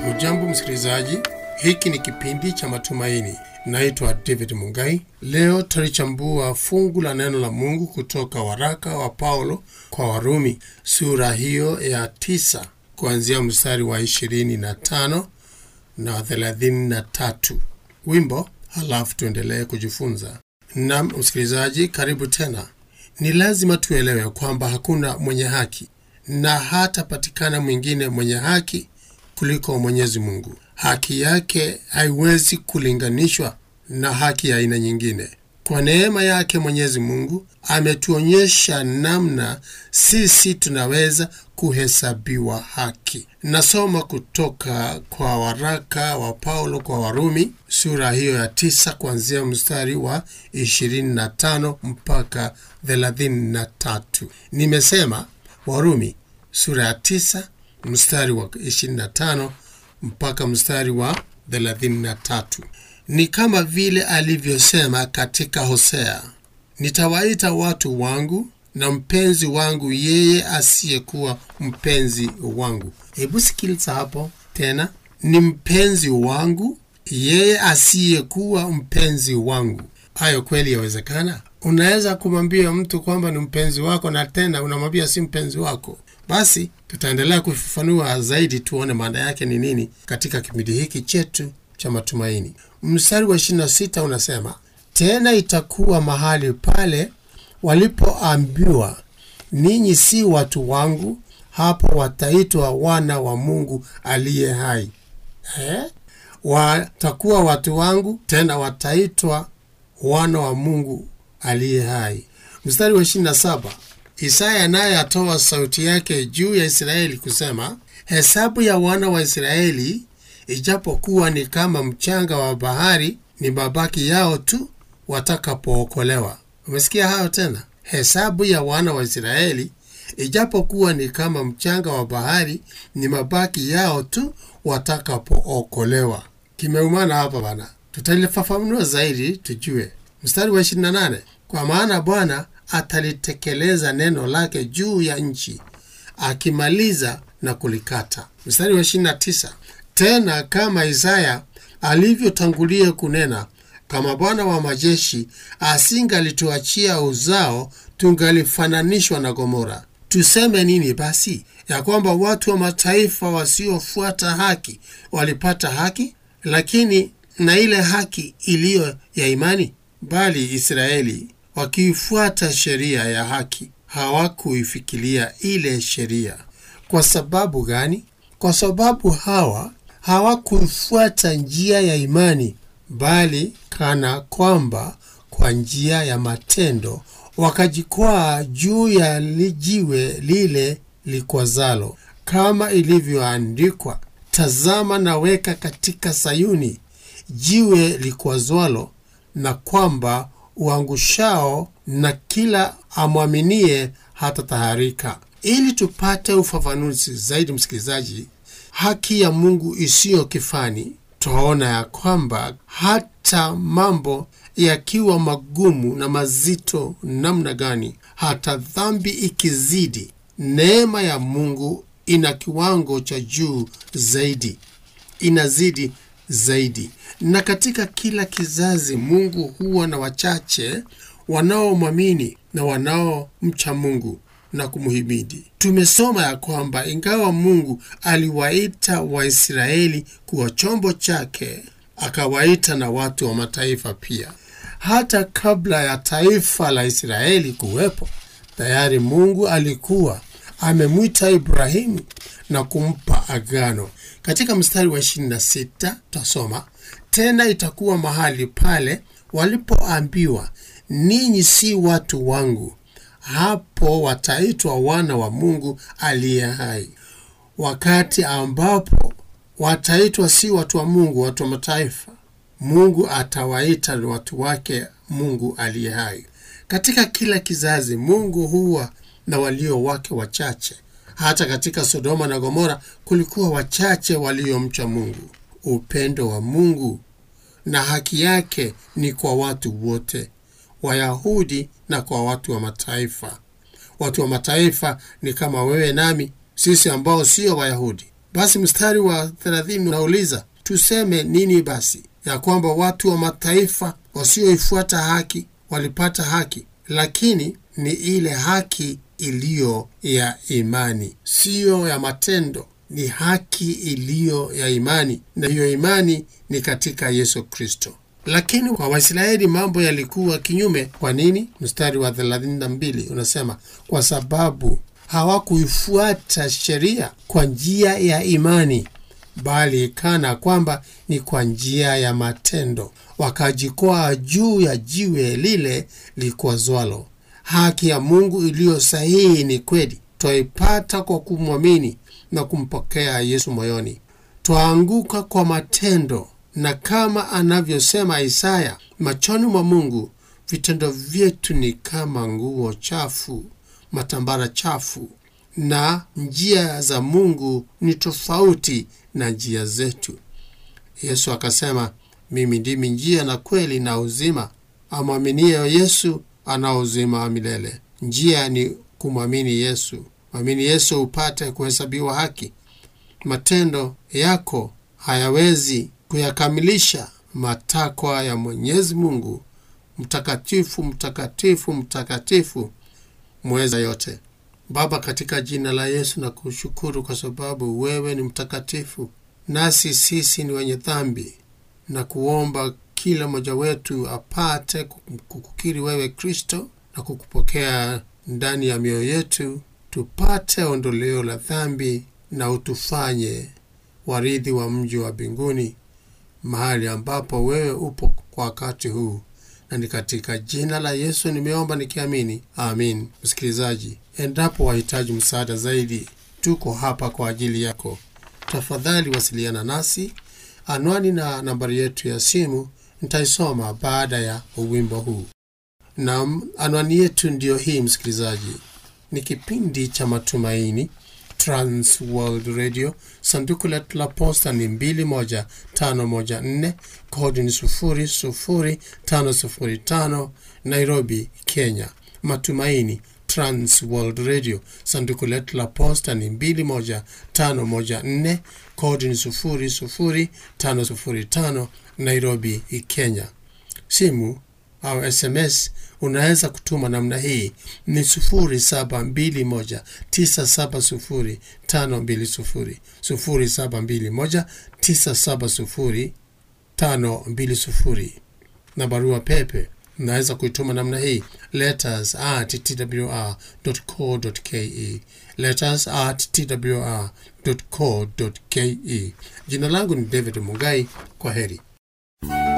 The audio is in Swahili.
Ujambo msikilizaji, hiki ni kipindi cha matumaini. Naitwa David Mungai. Leo tutalichambua fungu la neno la Mungu kutoka waraka wa Paulo kwa Warumi, sura hiyo ya tisa, kuanzia mstari wa ishirini na tano na thelathini na tatu. Wimbo, halafu tuendelee kujifunza. Nam msikilizaji, karibu tena. Ni lazima tuelewe kwamba hakuna mwenye haki na hatapatikana mwingine mwenye haki kuliko Mwenyezi Mungu. Haki yake haiwezi kulinganishwa na haki ya aina nyingine. Kwa neema yake Mwenyezi Mungu ametuonyesha namna sisi tunaweza kuhesabiwa haki. Nasoma kutoka kwa waraka wa Paulo kwa Warumi sura hiyo ya tisa kuanzia mstari wa 25 mpaka 33. Nimesema Warumi sura ya tisa mstari wa 25 mpaka mstari wa 33. Ni kama vile alivyosema katika Hosea, nitawaita watu wangu na mpenzi wangu yeye asiyekuwa mpenzi wangu. Hebu sikiliza hapo tena, ni mpenzi wangu yeye asiyekuwa mpenzi wangu. Hayo kweli yawezekana? Unaweza kumwambia mtu kwamba ni mpenzi wako na tena unamwambia si mpenzi wako? Basi tutaendelea kufafanua zaidi, tuone maana yake ni nini katika kipindi hiki chetu cha matumaini. Mstari wa 26 unasema, tena itakuwa mahali pale walipoambiwa ninyi si watu wangu, hapo wataitwa wana wa Mungu aliye hai. Eh? Watakuwa watu wangu, tena wataitwa wana wa Mungu aliye hai. Mstari wa 27 Isaya naye atoa sauti yake juu ya Israeli kusema, hesabu ya wana wa Israeli ijapokuwa ni kama mchanga wa bahari, ni mabaki yao tu watakapookolewa. Umesikia hayo tena? Hesabu ya wana wa Israeli ijapokuwa ni kama mchanga wa bahari, ni mabaki yao tu watakapookolewa. Kimeumana hapa bana, tutalifafanua zaidi tujue. Mstari wa 28 kwa maana Bwana atalitekeleza neno lake juu ya nchi, akimaliza na kulikata. Mstari wa 29 tena kama Isaya alivyotangulia kunena, kama Bwana wa majeshi asingalituachia uzao, tungalifananishwa na Gomora. Tuseme nini basi? Ya kwamba watu wa mataifa wasiofuata haki walipata haki, lakini na ile haki iliyo ya imani? Bali Israeli wakiifuata sheria ya haki hawakuifikiria ile sheria. Kwa sababu gani? Kwa sababu hawa hawakuifuata njia ya imani, bali kana kwamba kwa njia ya matendo wakajikwaa juu ya jiwe lile likwazalo, kama ilivyoandikwa, tazama naweka katika Sayuni jiwe likwazwalo, na kwamba uangushao na kila amwaminie hata taharika. Ili tupate ufafanuzi zaidi, msikilizaji, haki ya Mungu isiyo kifani, twaona ya kwamba hata mambo yakiwa magumu na mazito namna gani, hata dhambi ikizidi, neema ya Mungu ina kiwango cha juu zaidi, inazidi zaidi. Na katika kila kizazi Mungu huwa na wachache wanaomwamini na wanaomcha Mungu na kumhimidi. Tumesoma ya kwamba ingawa Mungu aliwaita Waisraeli kuwa chombo chake, akawaita na watu wa mataifa pia. Hata kabla ya taifa la Israeli kuwepo, tayari Mungu alikuwa amemwita Ibrahimu na kumpa agano. Katika mstari wa 26 tutasoma tena, itakuwa mahali pale walipoambiwa ninyi si watu wangu, hapo wataitwa wana wa Mungu aliye hai. Wakati ambapo wataitwa si watu wa Mungu, watu wa mataifa, Mungu atawaita watu wake Mungu aliye hai. Katika kila kizazi Mungu huwa na walio wake wachache. Hata katika Sodoma na Gomora kulikuwa wachache waliomcha Mungu. Upendo wa Mungu na haki yake ni kwa watu wote, Wayahudi na kwa watu wa mataifa. Watu wa mataifa ni kama wewe nami, sisi ambao sio Wayahudi, basi mstari wa 30 unauliza tuseme nini basi ya kwamba watu wa mataifa wasioifuata haki walipata haki lakini ni ile haki iliyo ya imani siyo ya matendo ni haki iliyo ya imani na hiyo imani ni katika yesu kristo lakini kwa waisraeli mambo yalikuwa kinyume kwa nini mstari wa 32 unasema kwa sababu hawakuifuata sheria kwa njia ya imani bali kana kwamba ni kwa njia ya matendo wakajikwaa juu ya jiwe lile likwazwalo haki ya mungu iliyo sahihi ni kweli twaipata kwa kumwamini na kumpokea yesu moyoni twaanguka kwa matendo na kama anavyosema isaya machoni mwa mungu vitendo vyetu ni kama nguo chafu matambara chafu na njia za mungu ni tofauti na njia zetu yesu akasema mimi ndimi njia na kweli na uzima amwaminie yesu ana uzima wa milele njia ni kumwamini yesu mwamini yesu upate kuhesabiwa haki matendo yako hayawezi kuyakamilisha matakwa ya mwenyezi mungu mtakatifu mtakatifu mtakatifu mweza yote baba katika jina la yesu na kushukuru kwa sababu wewe ni mtakatifu nasi sisi ni wenye dhambi na kuomba kila mmoja wetu apate kukukiri wewe kristo na kukupokea ndani ya mioyo yetu tupate ondoleo la dhambi na utufanye warithi wa mji wa mbinguni mahali ambapo wewe upo kwa wakati huu na ni katika jina la yesu nimeomba nikiamini amin msikilizaji endapo wahitaji msaada zaidi tuko hapa kwa ajili yako tafadhali wasiliana nasi anwani na nambari yetu ya simu nitaisoma baada ya uwimbo huu na anwani yetu ndiyo hii msikilizaji ni kipindi cha matumaini trans world radio sanduku letu la posta ni 21514 kodi ni 00505 nairobi kenya matumaini trans world radio sanduku letu la posta ni 21514 kodi ni 00505 nairobi kenya simu au sms unaweza kutuma namna hii ni 721970520 721970520 na barua pepe unaweza kuituma namna hii letters at twr.co.ke letters at twr.co.ke jina langu ni david mugai kwa heri